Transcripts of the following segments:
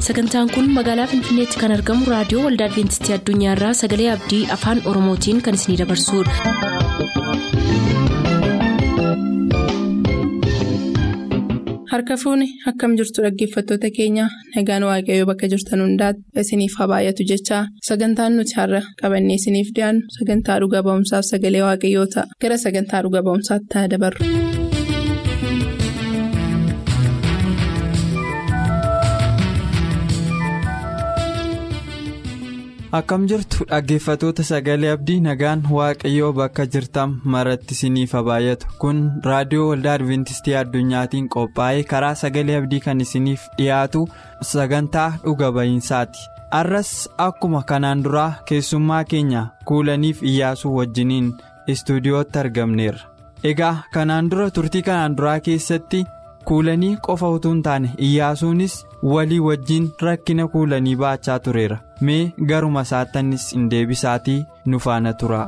sagantaan kun magaalaa finfinneetti kan argamu raadiyoo waldaa adventistii addunyaarraa sagalee abdii afaan oromootiin kan isinidabarsudha. harka fuuni akkam jirtu dhaggeeffattoota keenya nagaan waaqayyoo bakka jirtan hundaati isiniif haa baay'atu jechaa sagantaan nuti har'a qabannee isiniif dhiyaannu sagantaa dhuga ba'umsaaf sagalee waaqayyoo ta'a gara sagantaa dhuga ba'umsaatti ta'a dabarru. akkam jirtu dhaggeeffatoota sagalee abdii nagaan waaqayyoo bakka jirtan maratti isiniif haa baay'atu kun raadiyoo waldaa adventistii addunyaatiin qophaa'ee karaa sagalee abdii kan isiniif dhiyaatu sagantaa dhuga ba'iinsaati arras akkuma kanaan duraa keessummaa keenya kuulaniif iyyaasuu wajjiniin istuudiyootti argamneerra egaa kanaan dura turtii kanaan duraa keessatti kuulanii qofa utuu hin taane iyyaasuunis walii wajjin rakkina kuulanii baachaa tureera mee garuma isaattannis hin deebisaatii nu faana tura.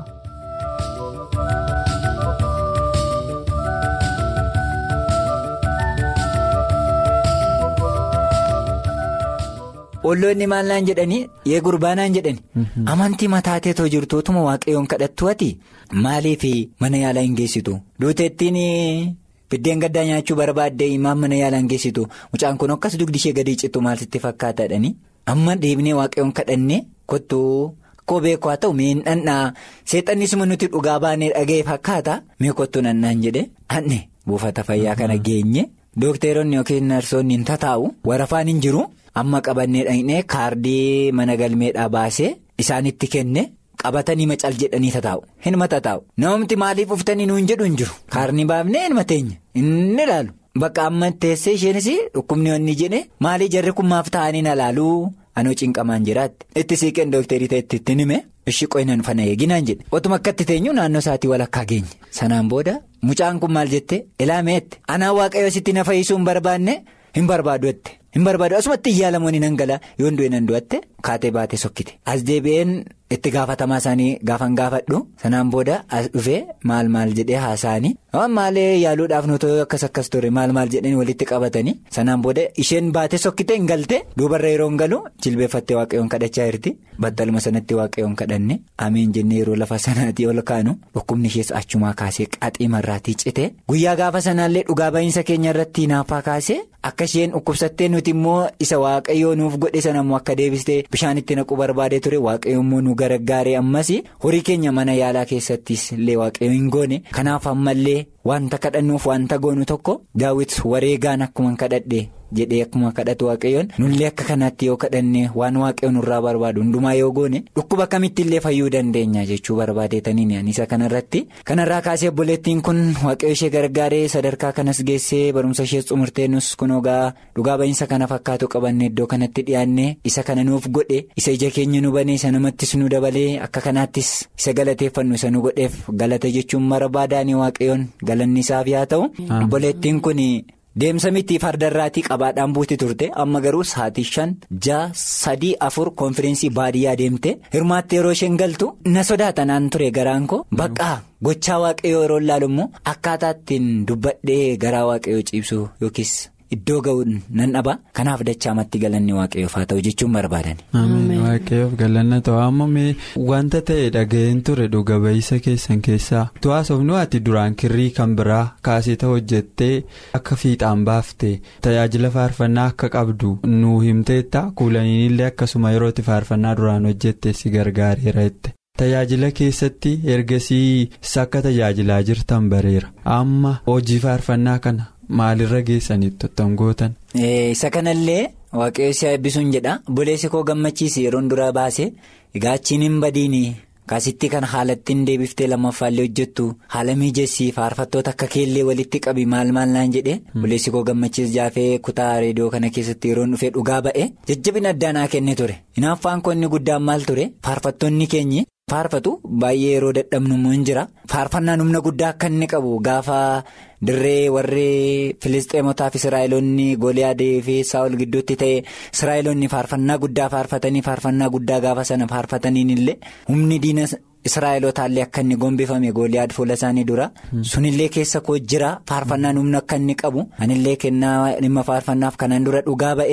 olloonni maal naan jedhanii yee gurbaa naan jedhani amantii mataateetoo jirtuutuma waaqayyoon kadhattu ati maaliif mana yaalaa hin geessitu duuteettiin biddeen gaddaa nyaachuu barbaadde imaan mana yaalaa hin geessitu mucaan kun akkas dugdi ishee gadi cittu maal sitti fakkaataadhani amma deebinee waaqayyoon kadhannee kottuu koo beeku haa ta'u miin dhandhaa seexannis nuti dhugaa baanee dhaga'e fakkaata mee kottuu nannaan jedhe anne buufata fayyaa kana geenye dookteeronni yookiin narsoonni hin tataa'u warafaan hin jiru. amma qabannee dhaqnee kaardii mana galmeedhaa baasee isaanitti kenne qabatanii macal jedhanii tataa'u hin matataa'u namni maaliif uftanii nuun jedhu hin jiru kaarni baafnee hin mateenya inni ilaalu bakka amma teessee isheenis dhukkubni wanni jedhe maalii jarri kun maaf ta'anii na laaluu anoo cinqamaan jiraatti itti siiqeen dookterii ta'etti ittiin hime ishii qoynan fana eeginaan jedhe otuma akkatti teenyu naannoo isaatii walakkaa geenye sanaan booda mucaan kun maal jette ilaameetti anaa waaqayyo sitti na fayyisuu hin barbaanne hin barbaadu hin barbaadu asumatti iyyaalamoonni nan gala yoon du'e nan du'atte kaatee baatee sokkite as deebi'een itti gaafatamaa isaanii gaafan gaafadhu sanaan booda as dhufee maal maal jedhee haasa'anii maalee yaaluudhaaf nuti akkas akkas ture maal maal jedhanii walitti qabatanii sanaan booda isheen baatee sokkite hin galte duubarra yeroo hin galu jilbeeffattee waaqayyoon kadhachaa jirti battaluma sanatti waaqayyoon kadhanne ameen jennee yeroo lafa sanaatii ol kaanu dhukkubni ishees achumaa kaasee qaxii marraatii cite guyyaa gaafa sanaallee dhugaa ba'iinsa keenya irratti naaffaa kaasee akka isheen dhukkubsattee nuti immoo isa waaqayyoo nuuf godhe sanammoo akka deebistee bishaan itti naquu barbaadee ture waaqayyo immoo nu gargaaree ammas horii keenya mana yaalaa keessattis illee waaqayyo hin goone kanaaf ammallee wanta kadhannuuf wanta goonu tokko daawwit wareegaan akkuma kadhadhe jedhee akkuma kadhatu waaqayyoon nullee akka kanaatti yoo kadhanne waan waaqayyoon nurraa barbaadu hundumaa yoo goone dhukkuba kamitti illee fayyuu dandeenya jechuu barbaadeetaniin anisa kanarratti kanarraa kaasee obboleettiin kun waaqayyo ishee gargaaree sadarkaa kanas geessee barumsa ishee xumurtee nus kun ogaa dhugaa ba'iinsa kana fakkaatu qabanne iddoo kanatti dhiyaanne isa kana nuuf godhe isa ija keenya nu banee isa namattis nu dabalee akka kanaattis isa galateeffannu isa nu godheef galata jechuun barbaadaanii waaqayyoon galanni isaaf yaa ta'u obboleettiin kun. Deemsa miti fardarraatii qabaadhaan buuti turte amma garuu sa'aatii shan ja'a sadii afur konfiraansii baadiyyaa deemte hirmaatte yeroo isheen galtu na sodaatanaan ture garaan koo baqqaa gochaa waaqayyoo yeroo ilaalu immoo akkaataa ittiin dubbadhee garaa waaqayyoo ciibsu yookiis iddoo ga'uun nan dhaba kanaaf dachaamatti galanni waaqayyoof haa ta'u jechuun barbaadan. waaqayyoof galanna ta'u amma mee wanta ta'e dhaga'een ture dhuga ba'iisa keessan keessaa tu'aasofnu ati duraan kirrii kan biraa kaasita hojjettee akka fiixaan baaftee tajaajila faarfannaa akka qabdu nu himteetta kuulaniinillee akkasuma yerootti faarfannaa duraan hojjette si gargaareera jette. tajaajila keessatti ergasii akka tajaajilaa jirtan bareera amma hojii faarfannaa kana maalirra geessanitti ottan gootan. isa kanallee waaqayyo si eebbisuun jedha buleessi koo gammachiisi yeroon dura baase egaa achiin hin badiini kaasitti kan haalattiin deebiftee lammaffaallee hojjettu haala mijeessii faarfattoota akka keellee walitti qabi maal maal naan jedhe buleessi koo gammachiis jaafee kutaa reediyoo kana keessatti yeroon dhufee dhugaa ba'e jajjabina addaa naa kenne ture hinaaffaan koo inni guddaan maal ture faarfattoonni keenyi. faarfatu baay'ee yeroo dadhabnu immoo hin jira faarfannaan humna guddaa akka inni qabu gaafa dirree warri filisxeemotaaf israa'eloonni gooliyaadee fi saawul gidduutti ta'e israa'eloonni faarfannaa guddaa faarfatanii faarfannaa guddaa gaafa sana faarfataniin illee humni diina israa'elotaallee akka inni gombifame gooliyaad fuula isaanii dura sunillee keessa koo jira faarfannaan humna akka inni qabu anillee kennaa dhimma faarfannaaf kanaan dura dhugaa ba'eera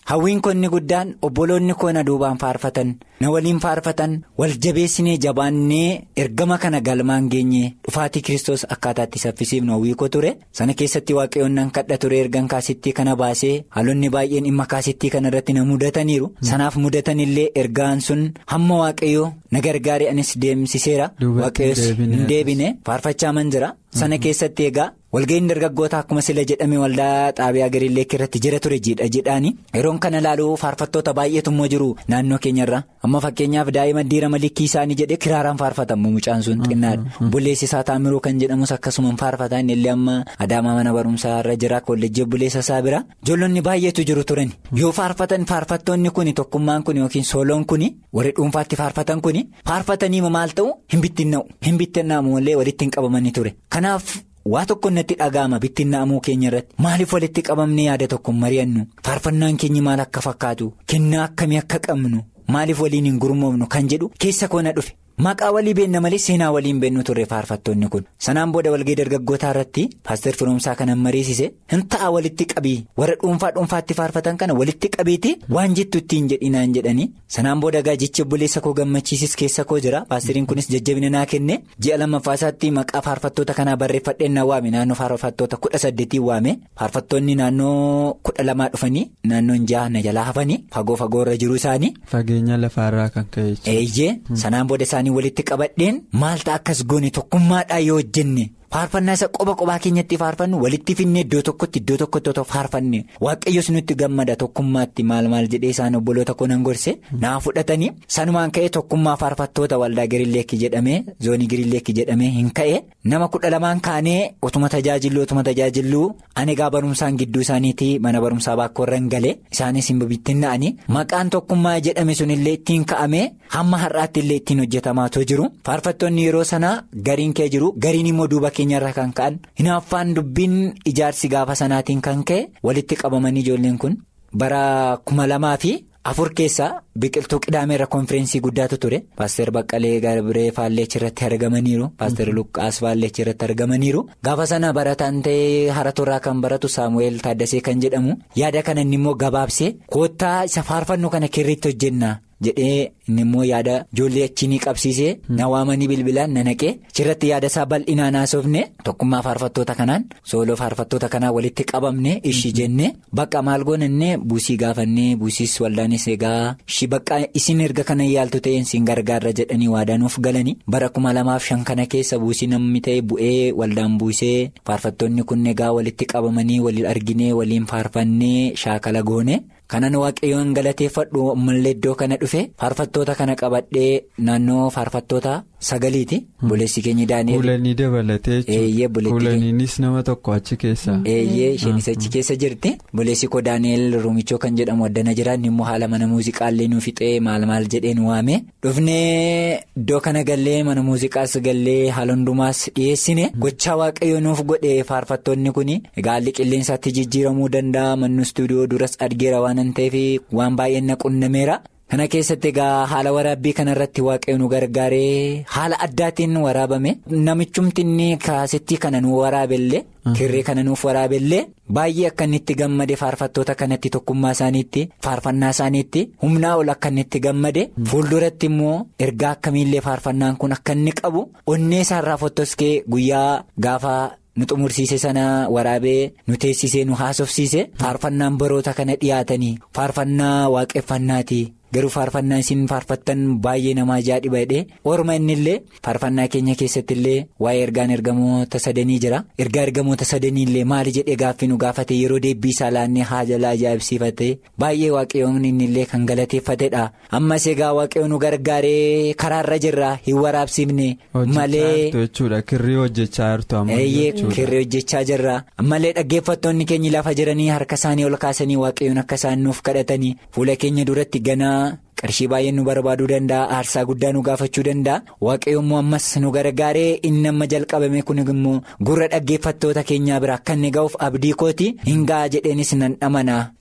hawwiin koo inni guddaan obboloonni koo na duubaan faarfatan na waliin faarfatan wal jabeessinee jabaannee ergama kana galmaan geenye dhufaatii kiristoos akkaataatti saffisiifnu hawwii koo ture sana keessatti waaqayyoon nan kadha ture ergan kaasittii kana baasee haalonni baay'een dhimma kaasittii kana irratti na mudataniiru sanaaf mudatanillee ergaan sun hamma waaqayyoo na gargaaree anis deemsiseera waaqayyoos hin deebine faarfachaa man jira sana keessatti egaa. walga'iin dargaggoota akkuma sila jedhame waldaa xaabiyaa gariilleekki irratti jira ture jiidha jedhaani yeroon kana ilaaluu faarfattoota baay'eetu immoo jiru naannoo keenyarra amma fakkeenyaaf daa'ima diira malikii isaanii jedhee kiraaraan faarfatamu mucaan sun xinnaadha bulleessi isaa taamiruu kan jedhamus akkasuma faarfataa inni illee amma adaamaa mana barumsaa irra jira kolleejjii bulleessa isaa bira ijoollonni baay'eetu jiru turan yoo faarfatan faarfattoonni kun tokkummaan kun yookiin sooloon kun warri dhuunfaatti faarfatan kun faarfatanii maal ta'u hin bittinna'u hin bittinna'amu illee walitti hin qabamanii ture kanaaf. waa tokko natti dhaga'ama bittinna'amuu keenya irratti maaliif walitti qabamne yaada tokko mari'annu faarfannaan keenya maal akka fakkaatu kennaa akkamii akka qabnu maaliif waliin hin gurmoofnu kan jedhu keessa koo na dhufe maqaa walii beenna malee seenaa waliin beennu turre faarfattoonni kun sanaan booda walga'ii dargaggootaa irratti paaster firoomsaa kanan mariisise hin ta'a walitti qabii warra dhuunfaa dhuunfaatti faarfatan kana walitti qabiiti waan jettu ittiin jedhinaan jedhanii sanaan booda gaa jecha obboleessa koo gammachiisis keessa koo jira paasteriin kunis jajjabina naa kenne ji'a lammaffaasaatti maqaa faarfattoota kanaa barreeffadheen na waame naannoo faarfattoota kudha saddeetiin waame faarfattoonni naannoo kudha lamaa dhufanii naannoon jaha na jalaa hafanii fagoo fagoo irra jiru isaanii. fageenya lafaarraa kan ka'e. eeyyee sanaan booda isaanii walitti qabadheen maalta akkas goone tokkummaadhaa yoo hojjenne faarfannaa isa qoba qobaa keenyatti faarfannu walitti finne iddoo tokkotti iddoo tokkotti otoo faarfanne waaqayyos nutti gammada tokkummaatti maal maal jedhee isaan obboloota koo nan gorse naa fudhatanii sanumaan ka'ee tokkummaa faarfattoota waldaa giriilleekki jedhamee zoonii giriilleekki jedhamee hin ka'e nama kudha lamaan kaanee otuma tajaajilluu otuma tajaajilluu ani egaa barumsaan gidduu isaaniitii mana barumsaa baakkoorra hin galee isaanis hin bibittinna'anii maqaan tokkummaa jedhame sunillee ittiin ka'amee hamma har'aatti illee ittiin hojjetamaatoo jiru faarfattoonni yeroo sanaa gariin kee jiru gariin immoo duuba keenyarra kan ka'an hinaaffaan dubbiin ijaarsi gaafa sanaatiin kan ka'e walitti qabamanii ijoolleen kun bara kuma lamaa fi afur keessaa biqiltuu qidaameerra konfirensii guddaatu ture paaster baqqalee garbiree faalleechi irratti argamaniiru paaster luqqaas faalleechi irratti argamaniiru gaafa sana barataan ta'ee haraturraa kan baratu saamu'eel taaddasee kan jedhamu yaada kana inni immoo gabaabsee koottaa isa faarfannu kana kirriitti hojjennaa. jedhee inni immoo yaada ijoollee achiinii qabsiisee na waamanii bilbilaan na naqee achirratti yaada isaa bal'inaan haasofne tokkummaa faarfattoota kanaan sooloo faarfattoota kanaa walitti qabamne ishii jennee bakka maal goonannee buusii gaafannee buusiis waldaanis egaa ishii bakka isin erga kana yaaltu ta'een siin gargaarra jedhanii waadaanuuf galanii bara kuma lamaaf shan kana keessa buusii namni ta'e bu'ee waldaan buusee faarfattoonni kun egaa walitti qabamanii waliin arginee waliin faarfannee shaakala goone. kanan waaqayyoon galateeffadhu ammallee iddoo kana dhufe faarfattoota kana qabadhee naannoo faarfattoota sagaliiti buleessi keenya daani'el. Kuulanii dabalatee jechuudha. Kuulaniinis nama tokko achi keessa. Eeyyee isheenis achi keessa jirti buleessi koo daani'el ruumichoo kan jedhamu addana jiraan immoo haala mana muuziqaallee nuuf fixee maal maal jedheen waame dhufnee iddoo kana gallee mana muuziqaas gallee haala hundumaas dhiyeessine gochaa waaqayyoo nuuf godhe faarfattoonni kun gaalli qilleensaatti jijjiiramuu danda'a mannu istuudiyoo duras argeera waan ta'eef waan baay'een na qunnameera. kana keessatti egaa haala waraabbii kanarratti waaqayyo nu gargaaree haala addaatiin waraabame namichumti inni kaasittii kana nu waraabellee kirrii kana nuuf waraabellee baay'ee akka inni itti gammade faarfattoota kanatti tokkummaa isaaniitti faarfannaa isaaniitti humnaa ol akka inni itti gammade fuulduratti immoo ergaa akkamiillee faarfannaan kun akka inni qabu onnee isaarraa fottoskee guyyaa gaafa. nu xumursiise sana waraabee nu teessisee nu haasofsiise faarfannaan baroota kana dhiyaatanii faarfannaa waaqeffannaati garuu faarfannaa isin faarfattan baay'ee nama ajaa'ibaa jedhee orma innillee faarfannaa keenya keessatti illee waa'ee ergaan ergamoota sadanii jira ergaa ergamoota sadanii illee maali jedhee gaaffii nu gaafate yeroo deebbii isaa laannee haajala ajaa'ibsiifate baay'ee waaqayyoon innillee kan galateeffatedha ammas egaa waaqayyoon nu gargaaree karaarra jirra hin waraabsifne malee. kirrii hojjechaa jirtu amma kirrii hojjechaa jirra malee dhaggeeffattoonni keenya lafa jiranii harka isaanii ol kaasanii waaqayyoon akka isaan nuuf kadhatanii fuula keenya duratti ganaa. qarshii baay'een nu barbaaduu danda'a aarsaa guddaa nu gaafachuu danda'a waaqayyo immoo ammas nu gargaaree inni amma jalqabame kun immoo gurra dhaggeeffattoota keenyaa bira akka inni ga'uuf abdii kooti hin ga'a jedheenis nan dhamanaa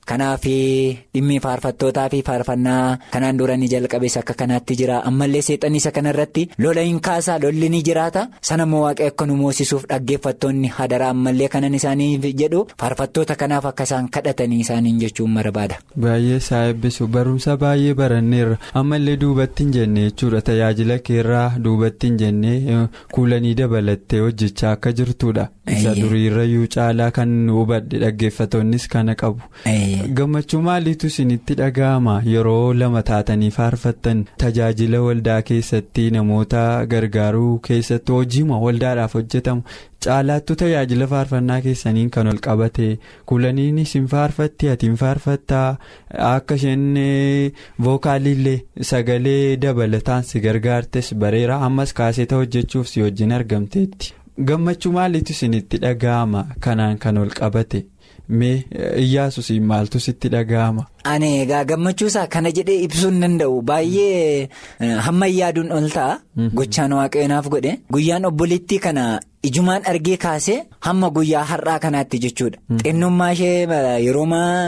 Kanaaf dhimmi faarfattootaa fi faarfannaa kanaan dura ni jalqabees akka kanaatti jira ammallee seexanni isa kanarratti lola hin kaasaa lolli ni jiraata sanammoo waaqayyo akka nu moosisuuf dhaggeeffattoonni hadaraa ammallee kanan isaaniif jedhu faarfattoota kanaaf akka isaan kadhatanii isaaniin jechuun barbaada. Baay'ee isaa eebbisu barumsa baay'ee baranneerra ammallee duubatti hin jenne jechuudha tajaajila keerraa duubatti hin jenne kuulanii dabalattee hojjechaa akka jirtudha. Isa duriirrayyuu caalaa kan hubadhe dhaggeeffattoonnis kana qabu. Gammachuu maaliitu isinitti dhaga'ama yeroo lama taatanii faarfattan tajaajila waldaa keessatti namoota gargaaruu keessatti hojiima waldaadhaaf hojjetamu caalaattu tajaajila faarfannaa keessaniin kan ol qabate kuulaniinis hin faarfatti ati hin faarfattaa akka isheen vookaalillee sagalee dabalataan si gargaartes bareera ammas kaaseeta hojjechuuf si wajjin argamteetti gammachuu maaliitu isinitti dhaga'ama kanaan kan ol qabate. mee iyyaasus maaltu sitti dhaga'ama. Ani egaa gammachuusaa kana jedhee ibsuu hin danda'u baay'ee hamma yaaduun ol ta'a. Gochaan waaqayyonaaf godhe guyyaan obboleettii kana ijumaan argee kaasee hamma guyyaa har'aa kanaatti jechuudha. Xinnummaa ishee yeroo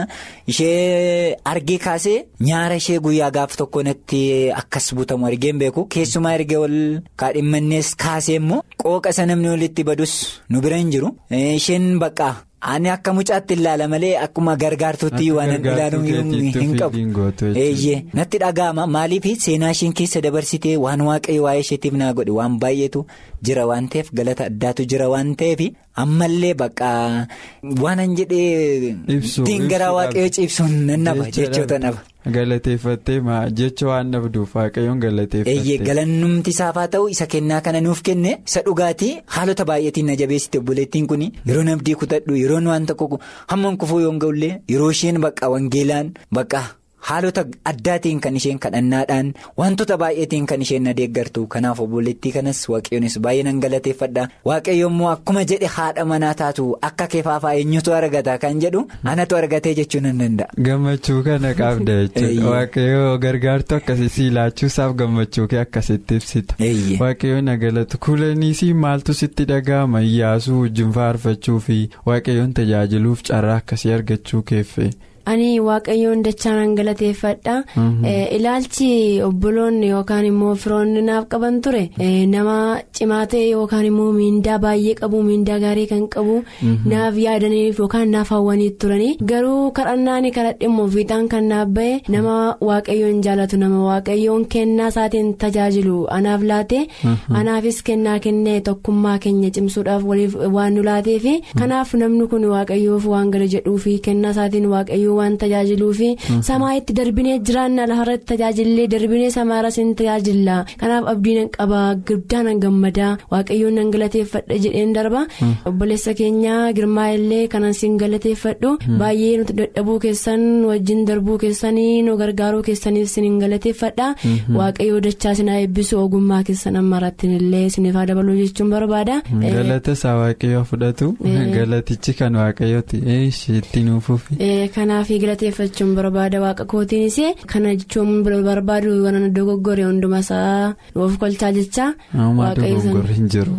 ishee argee kaasee nyaara ishee guyyaa gaaf tokko natti akkas butamu argeen beeku keessumaa ergee ol kaadhimmannees kaasee immoo qooqa isa namni walitti badus nu bira hin jiru isheen baqqaa. Ani akka mucaatti ilaala malee akkuma gargaartuutti waan ilaaluu hin qabu. Eeyyee natti dhaga'ama maaliif seenaa isheen keessa dabarsitee waan waaqayyo waa'ee isheetiif naa godhe waan baay'eetu jira waan ta'eef galata addaatu jira waan ta'eef ammallee bakka waan an jedhee dingaraa waaqayyo ciibsuun nan naba jechoota naba. Galateeffattee jecha waan dhabduuf waaqayyoon galateeffattee. Eeyyee galannumti isaaf haa ta'u isa kennaa kana nuuf kenne isa dhugaatii haalota baay'eetiin na jabeessite obboleettiin kun yeroo nabdii kutadhu yeroo waan tokko hamma kufuu yoo ga'ullee yeroo isheen baqa wangeelaan baqa. Haalota addaatiin kan isheen kadhannaadhaan wantoota baay'eetiin kan isheen na deeggartu kanaaf obboleettii kanas waaqayyoonis baay'ee nan galateeffadha waaqayyo immoo akkuma jedhe haadha manaa taatu akka keefaafaa eenyutu argata kan jedhu anatu argatee jechuu nan danda'a. Gammachuu kana qabda jechuudha waaqayyoo gargaartu akkasii siilaachuusaaf gammachuu kee akkasitti ibsita. Waaqayyoo na galatu kuulaniisii maaltu sitti dhaga'ama iyyaasuu wajjin faarfachuu fi waaqayyoon tajaajiluuf carraa akkasii argachuu keeffe. ani waaqayyoon dachaan galateeffadha ilaalchi obboloonni yookaan immoo firoonni naaf qaban ture nama cimaa ta'e yookaan immoo miindaa baay'ee qabu miindaa gaarii kan qabu naaf yaadaniif yookaan naaf hawwanii turanii garuu kadhannaan kadhadhe immoo fiixaan kan naaf ba'e nama waaqayyoon jaalatu nama waaqayyoon kennaa isaatiin tajaajilu anaaf laate anaafis kennaa kennee tokkummaa keenya cimsuudhaaf waliif waan nu laateefi kanaaf namni kun waaqayyoof waan gala jedhuufi kennaa isaatiin waaqayyoo waan tajaajiluufi samaa'itti darbinee jiraanna lafarratti tajaajillee darbinee samaaras hin tajaajilla kanaaf abdiin qaba guddaan gammadaa waaqayyoon nan galateeffadha jedheen darba obboleessa keenya girmaa illee kanan siin galateeffadhu baay'ee nuti dadhabuu keessan wajjin darbuu keessanii nu gargaaruu keessaniif siin galateeffadha waaqayyoo dachaa sinaa eebbisu ogummaa keessan ammarattiin illee siniif haa dabaluu jechuun barbaada. galata isaa waaqayyoo fudhatu galatichi kan waaqayyooti itti nuufuuf. kanaaf galateeffachuun barbaada waaqa kootiinis kana jechuun barbaadu waan dogoggore hunduma isaa nuuf kolchaa jecha. waaqayyo hin jiru.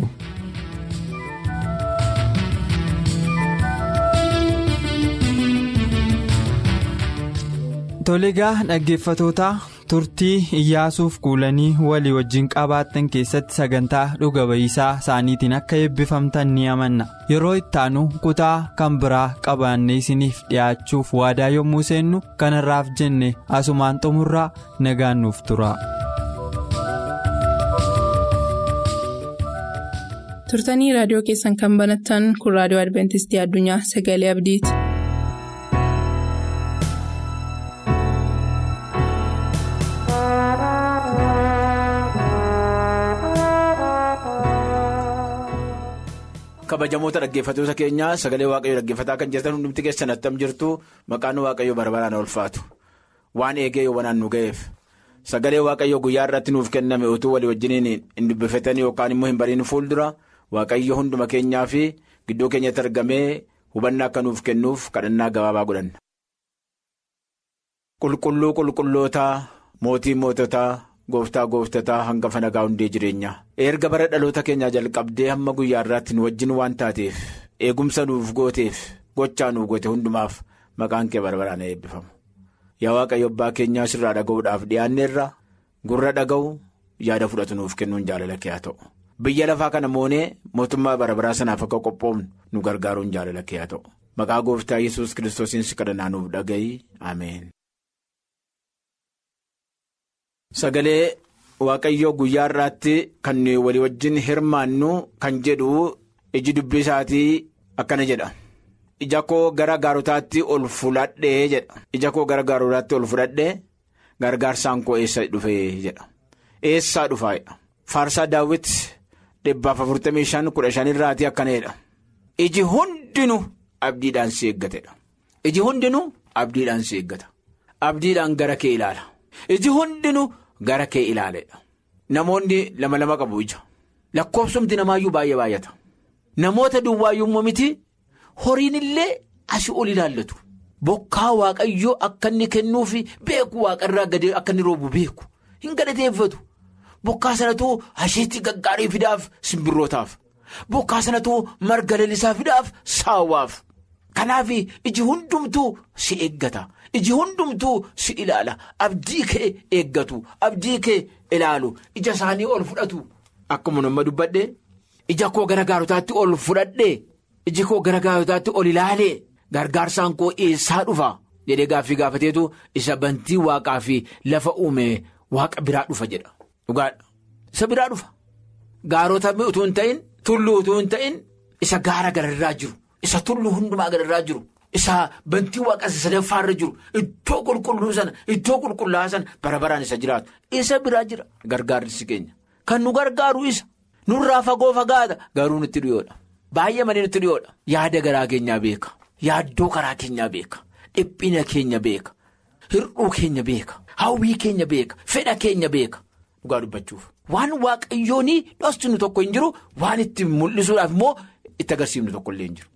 Toligaa dhaggeeffatootaa turtii iyyaasuuf kuulanii walii wajjin qabaattan keessatti sagantaa dhuga ba'iisaa isaaniitiin akka eebbifamtan ni amanna yeroo ittaanu kutaa kan biraa qabaannee isiniif dhiyaachuuf waadaa yommuu seennu kanarraaf jenne asumaan xumurraa nagaan nuuf tura. turtanii raadiyoo keessan kan banattan kun raadiyoo adventistii addunyaa sagalee abdiiti. kabajamoota dhaggeeffatoota keenyaa sagalee waaqayyoo dhaggeeffataa kan jirtan hundumti keessan attam jirtu maqaan waaqayyoo barbaraan ulfaatu waan eegee yoowwanaan nu ga'eef sagalee waaqayyoo guyyaa irratti nuuf kenname utuu walii wajjiniin hin dubbifatanii yookaan immoo hin bariin fuuldura waaqayyo hunduma keenyaa fi gidduu keenyatti argamee hubannaa akka nuuf kennuuf kadhannaa gabaabaa godhanna. qulqulluu qulqullootaa mootii moototaa. gooftaa gooftataa hangafa nagaa hundee jireenyaa erga bara dhaloota keenyaa jalqabdee hamma guyyaa irraatti nu wajjin waan taateef eegumsa nuuf gooteef gochaa nuuf goote hundumaaf maqaan kee barbaraan eebbifamu. Yaa waaqayyo abbaa keenyaa sirraa dhaga'uudhaaf dhiyaanneerra gurra dhaga'u yaada fudhatu nuuf kennuun jaalala kee haa ta'u. Biyya lafaa kana moonee mootummaa barbaraa sanaaf akka qophoofnu nu gargaaruun jaalala kee haa ta'u. Maqaa gooftaa yesus kiristoosiin si kadhannaa nuuf dhaga'i ameen. Sagalee waaqayyoo guyyaa irraatti kan walii wajjin hirmaannu kan jedhu iji dubbii isaatii akkana jedha. Ija koo gara gaarotaatti ol fudhadhee jedha. Ija koo gara gaarotaatti ol fudhadhee gargaarsaan koo eessa dhufee jedha. Eessaa dhufaa'edha. Faarsaa daawwiti dhibbaaf afurtamii shan kudha shan irraatii akkana jedha. Iji hundinuu abdiidhaan si eeggatedha. Iji hundinuu abdiidhaan si eeggata. Abdiidhaan gara kee ilaala. Iji hundinuu gara kee ilaaledha. Namoonni lama lama qabu ija. Lakkoofsumti namaayyuu baay'ee baay'ata. Namoota duwwaayyuu miti horiin illee asii ol ilaallatu. Bokkaa waaqayyoo akka inni kennuufi beeku waaqarraa gadi akka inni roobu beeku. Hin galateeffatu. Bokkaa sanatu asheetti gaggaarii fidaaf simbirrootaaf. Bokkaa sanatu marga lalisaa fidaaf saawwaaf. Kanaaf iji hundumtuu si eeggata. Iji hundumtuu si ilaala. Abdii kee eeggatu. Abdii kee ilaalu. Ija isaanii ol fudhatu. Akkuma nama dubbadhee ija koo gara gaarotaatti ol fudhadhee iji koo gara gaarotaatti ol ilaalee gargaarsaan koo eessaa dhufa jedhee gaaffii gaafateetu isa bantii waaqaa fi lafa uume waaqa biraa dhufa jedha. Dhugaadha. Isa biraa dhufa. Gaarota utuu hin ta'in tulluu utuu hin ta'in isa gaara gararraa jiru. Isa tulluu hundumaa gararraa jiru. Isa bantii waaqaa isa sadaffaarra jiru. Iddoo qulqulluu sana iddoo qulqullaa'aa sana bara baraan isa jiraatu. Isa biraa jira gargaarsi keenya. Kan nu gargaaru isa. Nurraa fagoo fagaata garuu nutti dhiyoodha. Baay'ee malee nutti dhiyoodha. Yaada garaa keenyaa beeka. Yaaddoo karaa keenyaa beeka. Dhiphina keenya beeka. Hir'uu keenya beeka. Hawwii keenya beeka. Fedha keenya beeka. Dhugaa dubbachuuf. Waan waaqayyoonii dhostinu tokko hin jiru waan itti mul'isuudhaaf immoo itti agarsiifnu tokko illee hin jiru.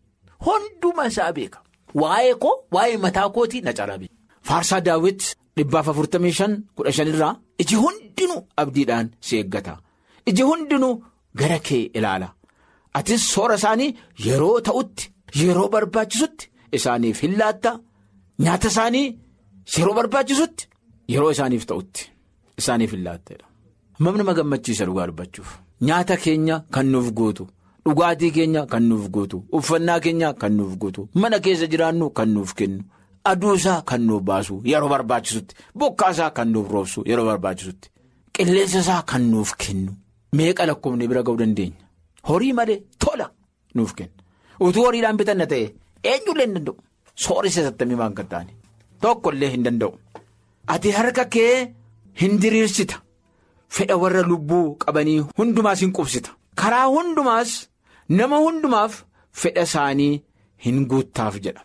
Hunduma isaa beeka. Waa'ee koo waa'ee mataa kootii na caalaa beeka. Faarsaa daawwiti dhibbaaf afurtamii shan kudha shanirraa iji hundinuu abdiidhaan si eeggata. Iji hundinuu gara kee ilaala. Atis soora isaanii yeroo ta'utti yeroo barbaachisutti isaaniif hin laatta. Nyaata isaanii yeroo barbaachisutti yeroo isaaniif ta'utti isaaniif hin laattedha. Mamni nama gammachiisa dhugaa dubbachuuf. Nyaata keenya kan nuuf guutu. Dhugaatii keenya kan nuuf guutu. Uffannaa keenya kan nuuf guutu. Mana keessa jiraannu kan nuuf kennu. Aduusaa kan nuuf baasu yeroo barbaachisutti. Bokkaasaa kan nuuf roobsu yeroo barbaachisutti. Qilleensasaa kan nuuf kennu. Meeqa lakkoofne bira ga'uu dandeenya? Horii malee tola nuuf kenna. Utuu horiidhaan bitanna ta'e eenyullee hin danda'u. Soorisa sattamii waan kan ta'ani. Tokkollee hin danda'u. Ati harka kee hin diriirsita. Fedha warra lubbuu qabanii hundumaas hin qubsita. Karaa hundumaas nama hundumaaf fedha isaanii hin guuttaaf jedha.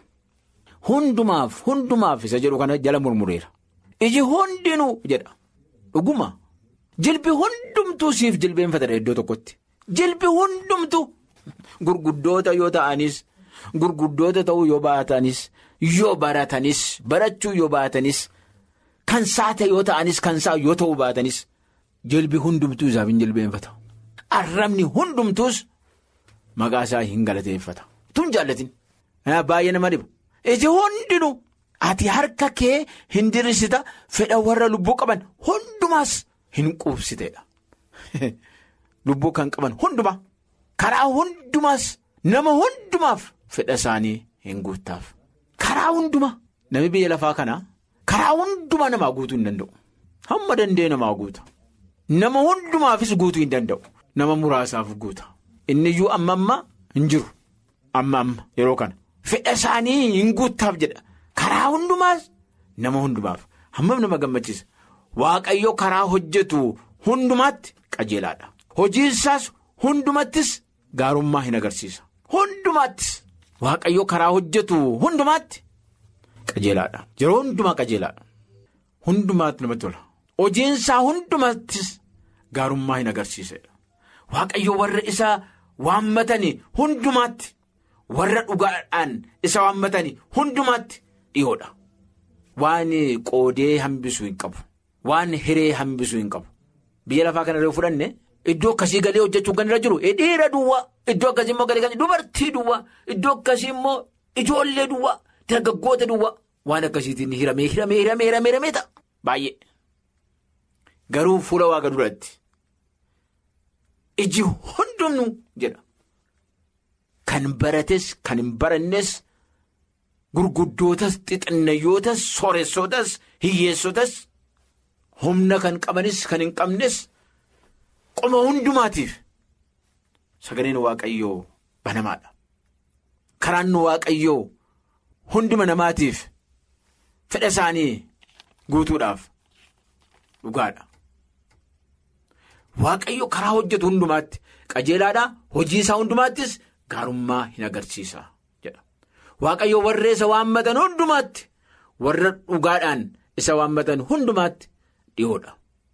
Hundumaaf hundumaaf isa jedhu kana jala murmureera. Iji hundinuu jedha. Dhuguma. Jilbi hundumtuu siif jilbeenfatadha iddoo tokkotti. Jilbi hundumtuu gurguddoota yoo ta'anis gurguddoota ta'uu yoo baatanis yoo baratanis barachuu yoo baatanis kan saate yoo ta'anis kan saa yoo ta'uu baatanis jilbi hundumtuu isaaf hin jilbeenfata. Arrabni hundumtuus maqaa isaa hin galateeffata. Tun jaallatin. Baay'ee nama dhiba. Iji hundinuu ati harka kee hin diriirsita fedha warra lubbuu qaban hundumaas hin quubsiteedha. Lubbuu kan qaban hundumaa karaa hundumaas nama hundumaaf fedha isaanii hin guuttaaf. Karaa hundumaa namni biyya lafaa kanaa karaa hundumaa namaa guutuu hin danda'u. Hamma danda'e namaa guuta. Nama hundumaafis guutuu hin danda'u. Nama muraasaaf guuta. Inni iyyuu amma amma hin jiru. Amma amma yeroo kana. Fedha isaanii hin guuttaaf jedha. Karaa hundumaas nama hundumaaf. Hammam nama gammachiisa. Waaqayyo karaa hojjetu hundumaatti qajeelaadha. Hojiinsaas hundumattis gaarummaa hin agarsiisa. Hundumaattis waaqayyo karaa hojjetu hundumaatti qajeelaadha. Yeroo hundumaa qajeelaadha. Hundumaatti namatti tola. Hojiinsaa hundumattis gaarummaa hin agarsiisedha. Waaqayyo warra isaa waammatanii hundumaatti warra dhugaadhaan isa waammatanii hundumaatti dhiyoodha. Waan qoodee hambisuu hin qabu. Waan hiree hambisuu hin qabu. Biyya lafaa kana irraa fudhanne iddoo akkasii galee hojjechuun kan irra jiru dhiira duwwaa iddoo akkasii immoo galee kan dubartii duwwaa iddoo akkasii immoo ijoollee duwwaa dargaggoota duwwaa waan akkasiitiin hiramee hiramee hiramee hiramee hiramee ta'a baay'ee. Garuu fuula waaqa duratti iji hundumnu jedha. Kan barates kan hin barannes gurguddootas xixinnayootas sooressootas hiyyeessotas humna kan qabanis kan hin qabnes qoma hundumaatiif sagaleen waaqayyoo banamaadha. Karaan waaqayyoo hunduma namaatiif fedha isaanii guutuudhaaf dhugaadha. Waaqayyo karaa hojjetu hundumaatti qajeelaadhaa hojii isaa hundumaattis gaarummaa hin agarsiisa jedha. Waaqayyo warra isa waammatan hundumaatti warra dhugaadhaan isa waammatan hundumaatti dhiyoodha.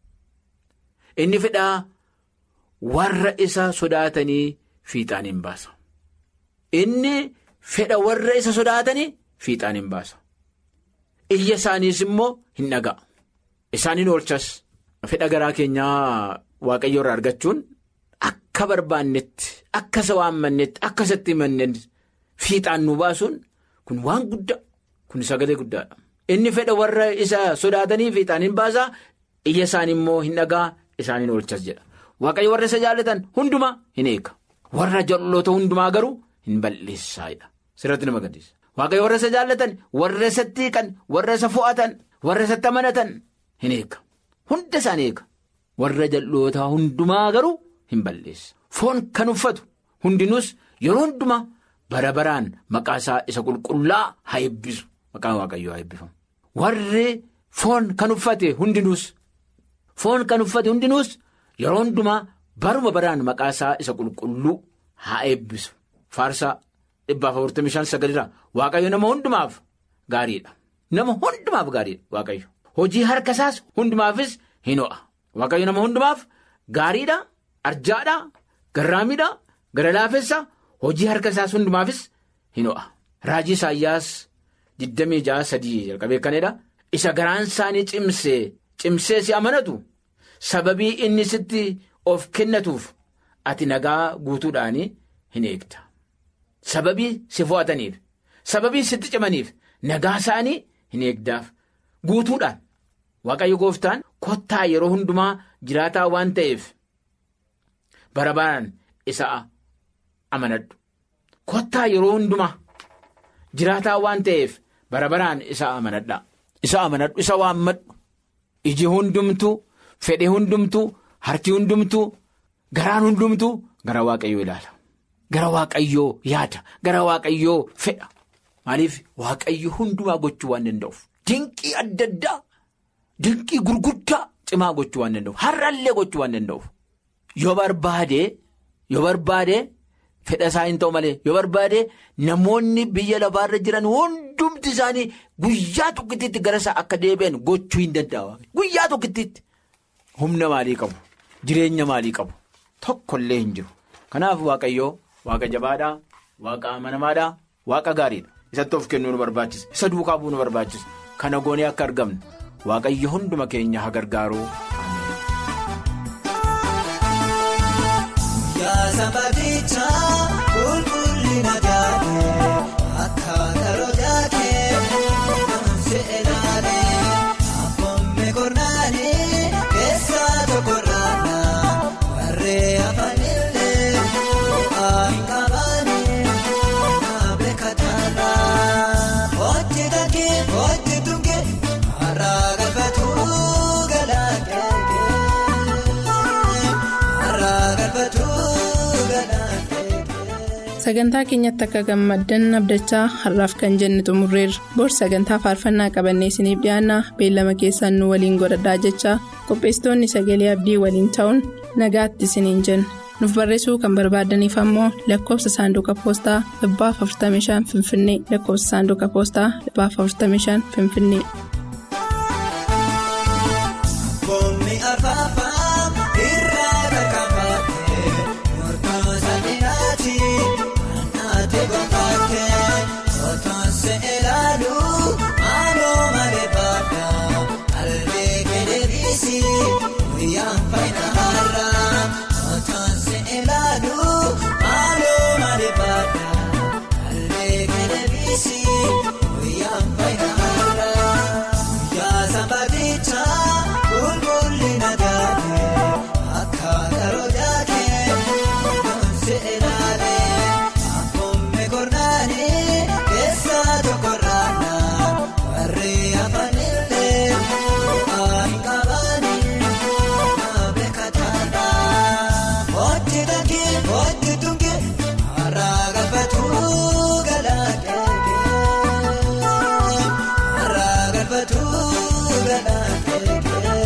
Inni fedhaa warra isa sodaatanii fiixaan hin baasa. Inni fedha warra isa sodaatanii fiixaan hin baasa. Iyya isaaniis immoo hin dhaga'a. Isaaniin oolchas. Fedha garaa keenyaa waaqayyo irraa argachuun akka barbaannetti akka isa waammannetti akka isatti himannetti fiixaan nu baasuun kun waan guddaa kun sagalee guddaadha. Inni fedha warra isa sodaatanii fiixaan hin baasaa iyya isaanii immoo hin dhagaa isaaniin oolchas jedha. Waaqayyo warra isa jaallatan hundumaa hin eega. Warra jal'oota hundumaa garuu hin balleessaayidha. Sirratti nama gaddisa. Waaqayyo warra isa jaallatan warra isatti hiikan warra isa fo'atan warra isatti amanatan hin eega. Hunda isaan eega. Warra jal'ootaa hundumaa garuu hin balleessa. Foon kan uffatu hundinuus yeroo hundumaa bara baraan maqaa isaa isa qulqullaa haa eebbisu. Maqaan waaqayyoo haa eebbifamu. Warri foon kan uffate hundinuus foon kan uffate hundinuus yeroo hundumaa baruma baraan maqaa isaa isa qulqulluu haa eebbisu. Faarsaa dhibbaaf afurtamii shan sagalirraa waaqayyo nama hundumaaf gaariidha. Nama hundumaaf gaariidha waaqayyo. Hojii harka isaas hundumaafis hin ho'a. Waaqayyo nama hundumaaf gaariidha, arjaadha, garraamiidha, gara laafessa hojii harka isaas hundumaafis hin ho'a. Raajii Isaayyaas 26 jalqabee kanadha. Isa garaan isaanii cimsee cimsee si amanatu sababii inni sitti of kennatuuf ati nagaa guutuudhaan hin eegda. Sababii si fo'ataniif, sababii sitti cimaniif nagaa isaanii hin eegdaaf guutuudhaan. Waaqayyo gooftaan kottaa yeroo hundumaa jiraataa waan ta'eef bara baraan isa amanadhu. Kottaa yeroo hundumaa jiraataa waan ta'eef bara baraan isa amanadha. Isa amanadhu isa waammadhu. Iji hundumtuu fedhe hundumtuu harki hundumtuu garaan hundumtuu gara waaqayyoo ilaala. Gara waaqayyoo yaada. Gara waaqayyoo fedha. Maaliif waaqayyo hundumaa gochuu waan danda'uuf. Dinqii adda addaa. Dinqii gurguddaa cimaa gochuu waan danda'uuf har'allee gochuu waan danda'uuf yoo barbaade yoo barbaade fedha isaa hin ta'u malee yoo barbaade namoonni biyya lafaarra jiran hundumti isaanii guyyaa tokkittiitti gara isaa akka deebi'an gochuu hin danda'a guyyaa tokkittiitti humna maalii qabu jireenya maalii qabu tokkollee hin jiru kanaaf waaqayyoo waaqa jabaadhaa waaqa amanamaadhaa waaqa gaariidha isatti of kennuu nu barbaachisa isa duukaa bu'uu nu barbaachisa kana goonee akka argamnu. Waaqayyo hunduma keenya haa gargaaru. Yaasa baadichaa qulqullina gaadhee akka karoota kee namsi ilaalee abboommi kurnaanii keessaa tokko raanaa warree afaanillee bu'aa hin qabaanii naaf beekataarraa hojii takkee hojii tunkee. Har'a galfatu galaanqeeqee. Sagantaa keenyatti akka gammaddan abdachaa har'aaf kan jenne xumurreerra. Bor sagantaa faarfannaa qabannee isiniif dhiyaanna beellama keessaan nu waliin godhadhaa jechaa qopheessitoonni sagalee abdii waliin ta'uun nagaatti isiniin jenna. Nuuf barreessuu kan barbaadaniif ammoo lakkoofsa saanduqa poostaa 45 Finfinnee lakkoofsa saanduqa poostaa 45 Finfinnee. Boommi afaaffaa irraa kakaafatee murtoosa dhiyaati naanna'atee gonfaatee otoonse ilaaluu maaloo malee baadhaa albee keeleebisi guyyaan fayyina har'aa otoonse ilaaluu maaloo malee baadhaa albee keeleebisi. sanbaaticha qulqullina gaafee akka karootaa kee kunuunsi ilaalee akkuma kornaanii keessa tokko raanaa warri afaanillee bu'aa hin qabanii nama beekataadha. Hojii dhaggee hojii tungee haraa galfatuu galaakee haraa galfatuu galaakee.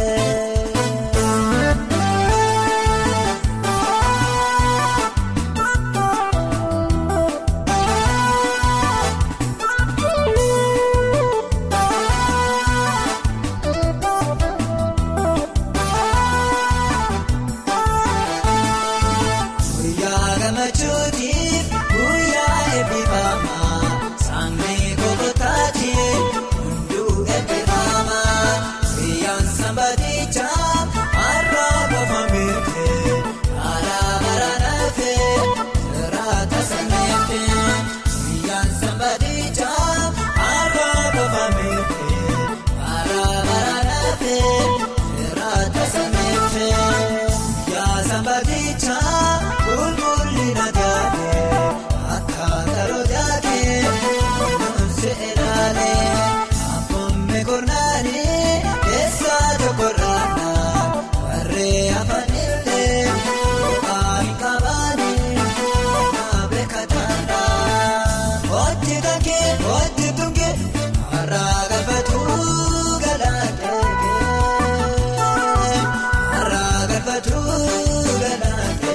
Guyyaa gammachuutiif guyyaa eebbifamaa saangee kokotaatiif hunduu eebbifamaa guyyaan sanbaaticha har'a qofa mirtee haala baraanaafee jiraata sameefee guyyaan sanbaaticha har'a qofa mirtee haala baraanaafee jiraata sameefee. Yaa sanbaaticha qulqullina gaafee akka karootaa kee kunuunsi ilaalee akkuma kornaanii keessa tokko raanaa warri afaanillee bu'aa hin qabanii nama beekataadha. Hojii dhaggee hojii tungee haraa galfatuu galaakee. Haraa galfatuu galaakee.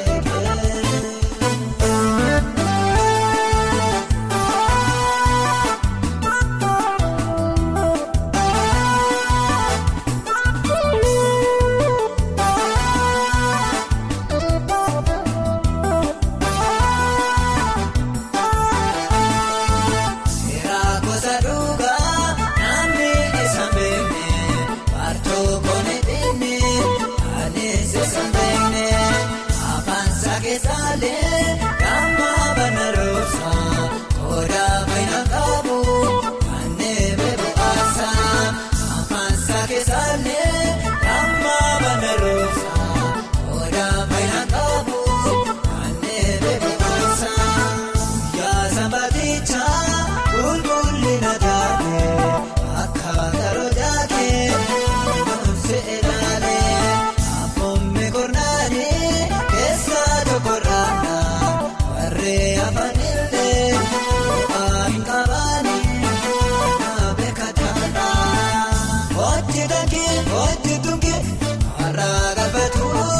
Seeraa gosa dhugaa namni isa beekne baatoo koone dhimne adeemsa isa beekne afaan sakeessaalee damma bana roobsa odaa fayyina qabu kanneen beekuasa afaan sakeessaalee damma bana roobsa odaa fayyina qabu kanneen beekuasa. Yaa sanbaaticha qulqullina gaafee akka karootaa kee kunuunsi ilaalee akkuma kornaanii keessa tokko raanaa warri afaanillee bu'aa hin qabanii nama beekataadha. Hojii dhaggee hojii tungee haraa galfatuu